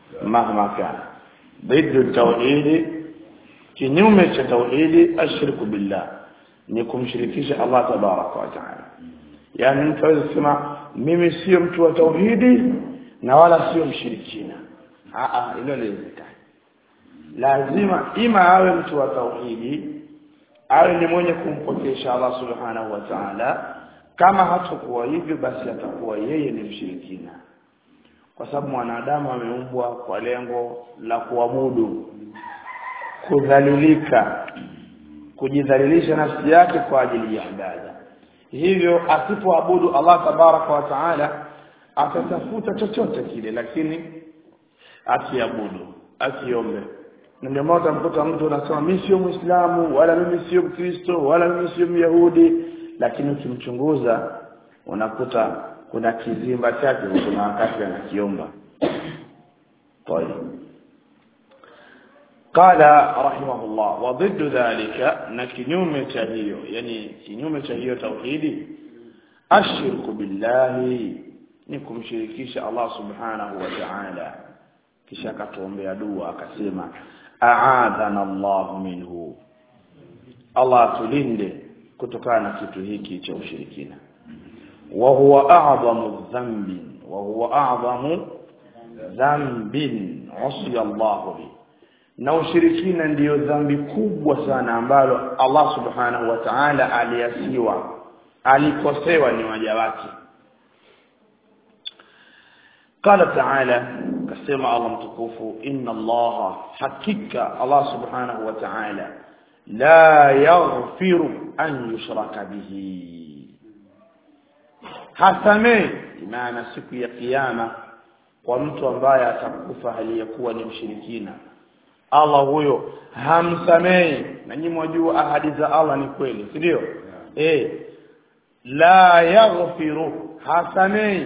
mahma kana ضد tauhidi kinyume cha tauhidi ashirku billah ni kumshirikisha Allah tabaraka wa taala yani mtu aweza kusema mimi sio mtu wa tauhidi na wala sio mshirikina a a hilo haliwezekani lazima ima awe mtu wa tauhidi awe ni mwenye kumpokesha Allah subhanahu wa ta'ala kama hatakuwa hivyo basi atakuwa yeye ni mshirikina kwa sababu mwanadamu ameumbwa kwa lengo la kuabudu kudhalilika kujidhalilisha nafsi yake kwa ajili ya ibada hivyo asipoabudu Allah tabaraka wa taala atatafuta chochote kile lakini asiabudu asiombe na ndio maana utamkuta mtu anasema mimi sio muislamu wala mimi sio mkristo wala mimi sio myahudi lakini ukimchunguza unakuta kuna kizimba chake kuna wakati anakiomba طيب قال رحمه الله وضد ذلك نكنيوم تهيو يعني كنيوم تهيو توحيدي الشرك بالله nikum shirikisha Allah subhanahu wa ta'ala kisha akatuombea dua akasema a'adhana Allah minhu Allah tulinde kutokana na kitu hiki cha ushirikina wa huwa a'zamu dhanbin wa huwa a'zamu dhanbin usiya Allah bi na ushirikina ndiyo dhambi kubwa sana ambalo Allah subhanahu wa ta'ala aliasiwa alikosewa ni waja wake قال تعالى كسمع الله متكوف إن الله حقيقة الله سبحانه وتعالى لا يغفر أن يشرك به hasamei maana siku ya kiyama kwa mtu ambaye atakufa hali ya kuwa ni mshirikina Allah huyo hamsamei na nyinyi mwajua ahadi za Allah ni kweli si ndio eh la yaghfiru hasamei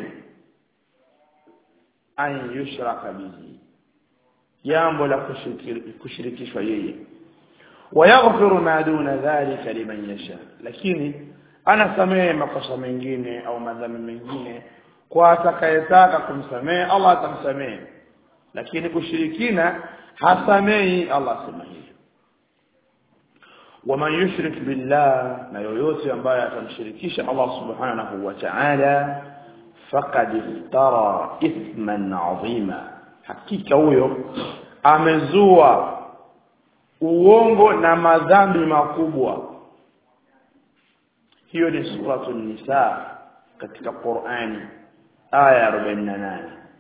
an yushraka bihi jambo la kushirikishwa yeye wayaghfiru ma duna dhalika liman yasha lakini anasamehe makosa mengine au madhambi mengine kwa atakayetaka kumsamehe Allah atamsamehe lakini kushirikina hasamehi Allah asema hivyo waman yushrik billah na yoyote ambaye atamshirikisha Allah subhanahu wa ta'ala faqad iftara ithman adhima hakika huyo amezua uongo na madhambi makubwa hiyo ni suratu nisa katika Qur'ani aya 48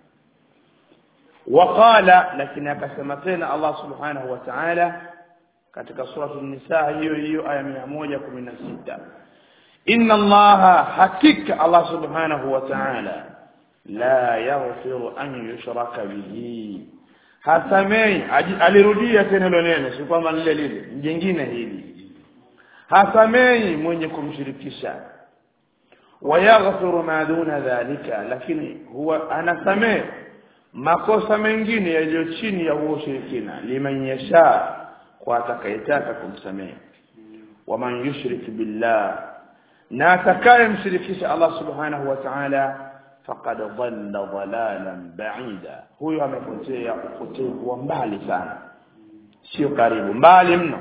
waqala lakini akasema tena Allah subhanahu wa ta'ala katika suratu nisa hiyo hiyo aya 116 inna allaha hakika Allah subhanahu wa ta'ala la yaghfiru an yushraka bihi hasamei alirudia tena hilo neno si kwamba lile lile jingine hili hasamei mwenye kumshirikisha wayaghfiru ma duna dhalika lakini huwa anasamee makosa mengine yaliyo chini ya huo ushirikina liman yasha kwa atakayetaka kumsamehe waman yushrik billah na atakayemshirikisha Allah subhanahu wa ta'ala faqad dhalla dhalalan ba'ida huyo amepotea upotevu wa mbali sana sio karibu mbali mno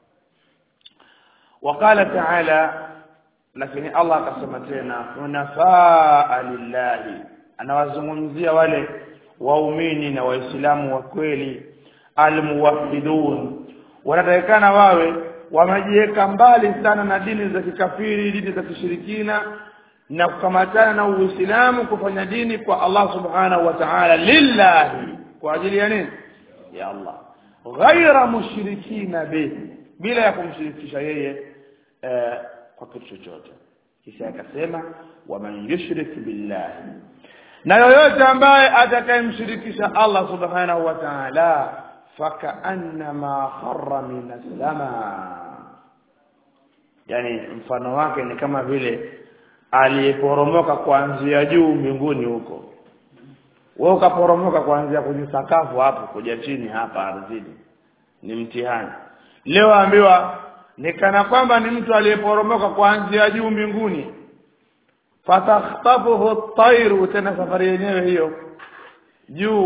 وقال تعالى lakini Allah akasema tena hunafaa lillahi anawazungumzia wale waumini na waislamu wa kweli almuwahhidun wanatakikana wawe wamejiweka mbali sana na dini za kikafiri dini za kishirikina na kukamatana na uislamu kufanya dini kwa Allah subhanahu wa ta'ala lillahi kwa ajili ya nini ya Allah ghaira mushrikina bihi bila ya kumshirikisha yeye eh, kwa kitu chochote kisha akasema waman yushrik billahi na yoyote ambaye atakayemshirikisha Allah subhanahu wa ta'ala fakaannama kharra min as-sama yani mfano wake ni kama vile aliyeporomoka kuanzia juu mbinguni huko wewe ukaporomoka kuanzia kwenye sakafu hapo kuja chini hapa ardhini ni mtihani leo ambiwa ni kana kwamba ni mtu aliyeporomoka kuanzia juu mbinguni fatakhtafuhu at-tayru tena safari yenyewe hiyo juu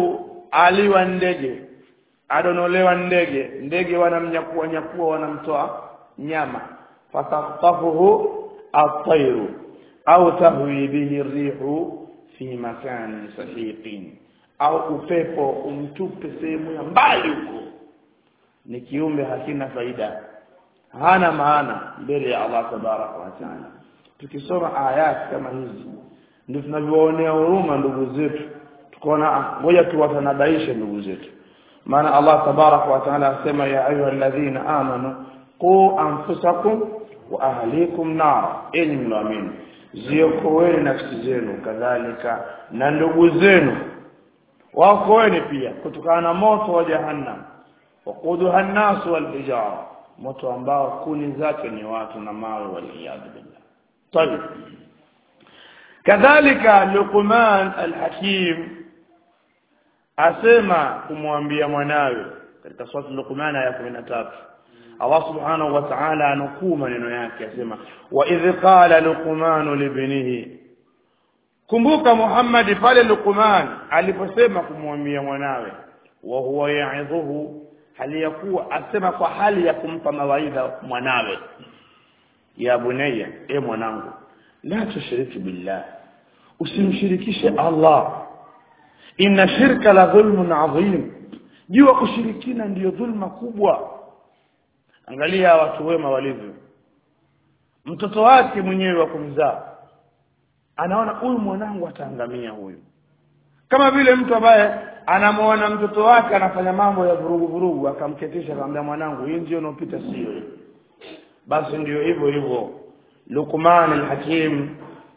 aliwa ndege adonolewa ndege ndege wanamnyakua nyakua wanamtoa nyama fataktafuhu at-tayru au tahwi bihi rihu fi makanin sahiqin au upepo umtupe sehemu ya mbali huko ni kiumbe hakina faida hana maana mbele ya Allah tabaraka wa taala tukisoma ayat kama hizi ndio tunavyoonea huruma ndugu zetu tukaona ngoja tuwatanabaishe ndugu zetu maana Allah tabaraka wa taala asema ya ayyuhalladhina amanu qu anfusakum wa ahlikum nar enyi mnaamini ziokoeni nafsi zenu kadhalika na ndugu zenu waokoeni pia kutokana na moto wa jahannam waquduha an-nas wal hijara moto ambao kuni zake ni watu na mawe waliyadhu billah طيب kadhalika Luqman al-Hakim asema kumwambia mwanawe katika sura Luqman aya 13 Allah subhanahu wa ta'ala anukuu maneno yake asema wa idh qala Luqman libnihi kumbuka Muhammad pale Luqman aliposema kumwambia mwanawe wa huwa ya'idhuhu hali ya kuwa asema kwa hali ya kumpa mawaidha mwanawe ya bunayya e mwanangu la tushriki billah usimshirikishe Allah inna shirka la dhulmun adhim jua kushirikina ndiyo dhulma kubwa angalia watu wema walivyo mtoto wake mwenyewe wa kumzaa anaona huyu mwanangu ataangamia huyu kama vile mtu ambaye anamwona mtoto wake anafanya mambo ya vurugu vurugu akamketisha akamwambia mwanangu hii ndio inopita sio basi ndio hivyo hivyo Luqman al-Hakim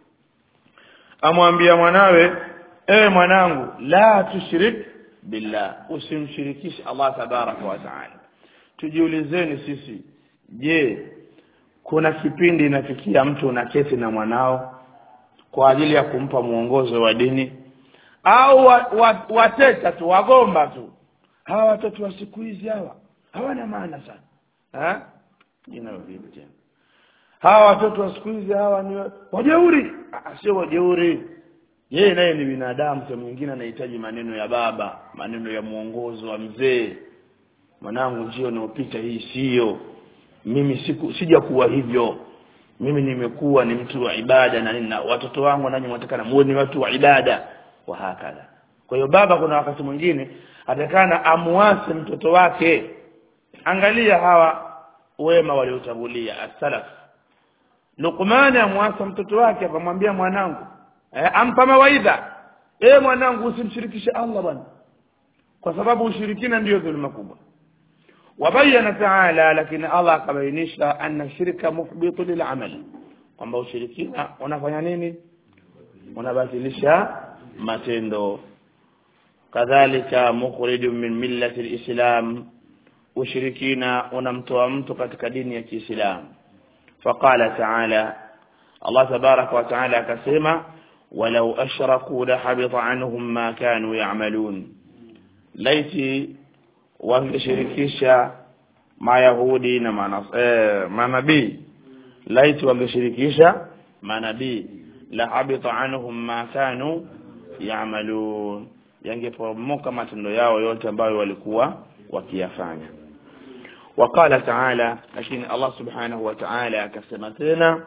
amwambia mwanawe e mwanangu la tushrik billah usimshirikishe Allah tabaraka wa taala tujiulizeni sisi je kuna kipindi inafikia mtu unaketi na mwanao kwa ajili ya kumpa mwongozo wa dini au wateta tu wagomba tu hawa watoto wa siku hizi hawa hawana maana sana ha jina vipi tena hawa watoto wa siku hizi hawa ni wajeuri sio wajeuri yeye naye ni binadamu kwa mwingine anahitaji maneno ya baba maneno ya mwongozo wa mzee mwanangu njio unaopita hii sio mimi siku sija kuwa hivyo mimi nimekuwa ni mtu wa ibada na nina watoto wangu nanyi mwatakana muwe ni watu wa ibada wa hakala kwa hiyo baba kuna wakati mwingine atakana amuase mtoto wake angalia hawa wema waliotangulia as-salaf Luqman amwasa mtoto wake akamwambia mwanangu eh, ampa mawaidha eh mwanangu usimshirikishe Allah bwana kwa sababu ushirikina ndiyo dhulma kubwa wabayana taala lakini Allah akabainisha anna shirka muhbitu lil'amal kwamba ushirikina unafanya nini unabatilisha matendo kadhalika mukhriju min millati alislam ushirikina unamtoa mtu katika dini ya Kiislamu faqala ta'ala Allah tabaraka wa ta'ala akasema walau ashraku la habita anhum ma kanu ya'malun laiti wangeshirikisha mayahudi na manas, eh, manabii laiti wangeshirikisha manabii la habita anhum ma kanu ya'malun yangeporomoka matendo yao yote ambayo walikuwa wakiyafanya وقال تعالى لكن الله سبحانه وتعالى كسمتنا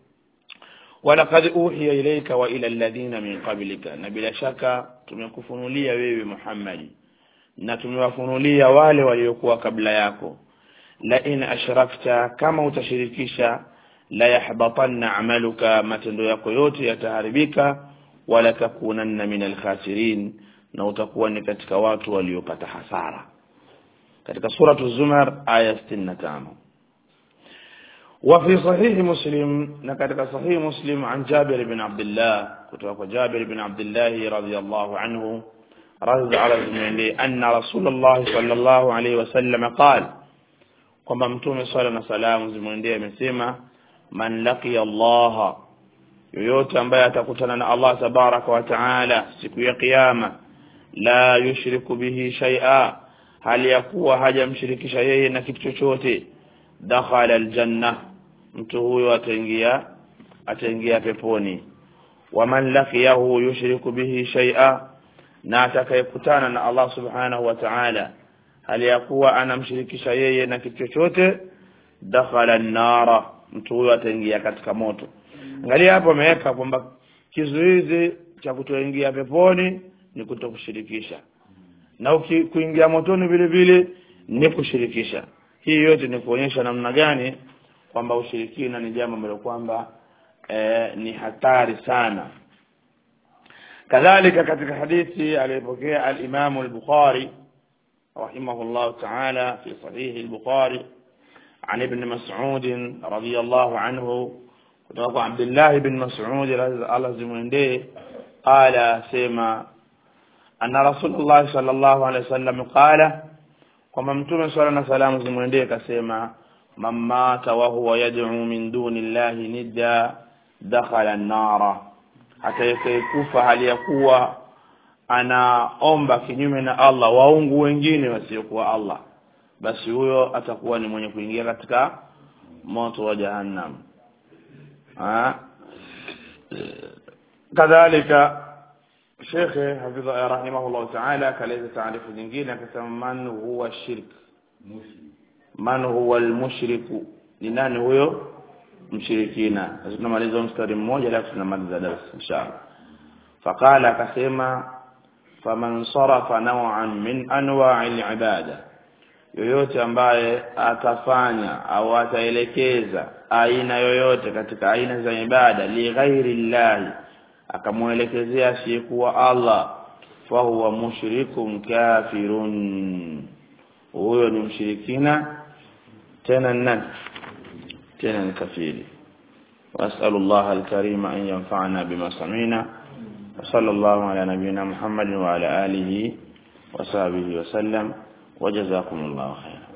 ولقد أوحي إليك وإلى الذين من قبلك نبلا شك tumekufunulia wewe Muhammad na tumewafunulia wale waliokuwa kabla yako la in ashrakta kama utashirikisha la yahbatanna amaluka matendo yako yote yataharibika wala takunanna min alkhasirin na utakuwa ni katika watu waliopata hasara katika suratu zumar aya 65 وفي صحيح مسلم نكتك صحيح مسلم عن جابر بن عبد الله كتب جابر بن عبد الله رضي الله عنه رضي على زميلي أن رسول الله صلى الله عليه وسلم قال kwamba mtume swala na salamu zimwendee amesema man laqiya Allah yoyote ambaye atakutana na Allah tabaraka wa taala siku ya kiyama la yushriku bihi shay'a hali ya kuwa hajamshirikisha yeye na kitu chochote dakhala aljanna mtu huyo ataingia ataingia peponi waman laqiyahu yushriku bihi shay'a na atakayekutana na Allah subhanahu wa ta'ala hali ya kuwa anamshirikisha yeye na kitu chochote dakhala an-nara mtu huyo ataingia katika moto angalia hapo ameweka kwamba kizuizi cha kutoingia peponi ni kutokushirikisha na uki, kuingia motoni vile vile ni kushirikisha hii yote ni kuonyesha namna gani kwamba ushirikina ni jambo ambalo kwamba eh, ni hatari sana kadhalika katika hadithi aliyopokea al-Imam al-Bukhari rahimahullah ta'ala fi sahih al-Bukhari عن ابن مسعود رضي الله عنه kutoka Abdullah ibn Mas'ud Allah zimwendee qala sema anna Rasulullah sallallahu alaihi wasallam qala kwamba mtume swalla na salamu zimwendee kasema man mata wa huwa yad'u min duni llahi nidda dakhala an-nara atakayekufa hali ya kuwa anaomba kinyume na Allah waungu wengine wasiokuwa Allah basi huyo atakuwa ni mwenye kuingia katika moto wa jahannam kadhalika shekhe hafidha rahimahullah taala kaleza taarifu nyingine akasema man huwa shirk man huwa almushriku ni nani huyo mshirikina tunamaliza mstari mmoja alafu tunamaliza darasa inshallah faqala akasema faman sarafa naw'an min anwa'i al-ibada yoyote ambaye atafanya au ataelekeza aina yoyote katika aina za ibada li ghairi llahi akamwelekezea asiyekuwa Allah fahuwa mushrikun kafirun huyo ni mshirikina tena nani tena ni kafiri واسال الله الكريم ان ينفعنا بما سمعنا وصلى الله على نبينا محمد وعلى اله وصحبه وسلم وجزاكم الله خيرا